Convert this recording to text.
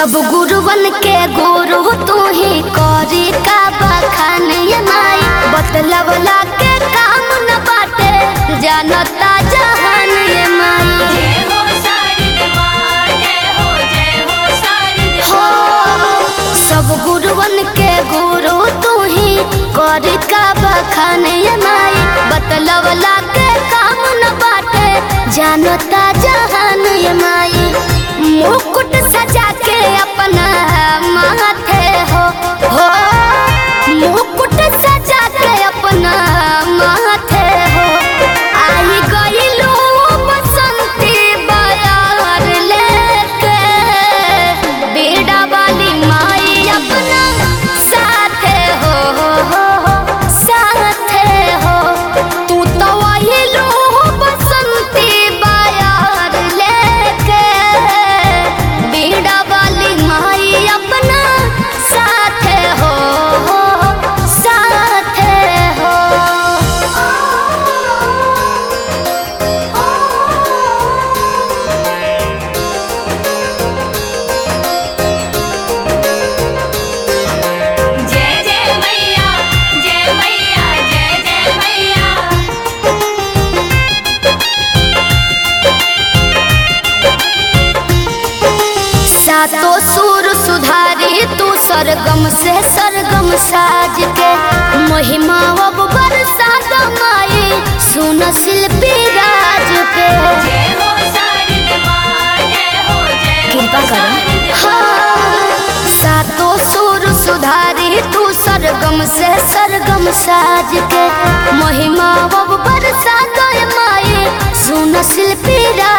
सब गुरुवन के गुरु तू ही करी का बखान ये माई बतलवला के काम न बाटे जानता जहान ये माई जय हो शारद माँ जय हो जय हो शारद हो सब गुरुवन के गुरु तू ही करी का बखान ये माई बतलवला के काम न बाटे जानता जहान ये माई मुकुट सजा के अपना माथे हो हो मुकुट सजा के अपना माथे हो आई गईलू बसंती बयार लेके बेड़ा वाली माई अपना साथे हो हो हो हो, साथे हो तू तो आइलू बसंती बयार लेके बेड़ा वाली माई अपना साथे हो हो हो, साथे जय जय मैया जय मैया जय जय मैया सातो सुर सुधारी तू सरगम से सरगम साज के महिमा अब बरसा माई सुन शिल्पी राज पे जय हो शारद माँ जय हो जय हो कृपा करो। शारद हाँ, सातो सुर सुधारी तू सरगम से सरगम साज के महिमा अब बरसा माई सुन शिल्पी राज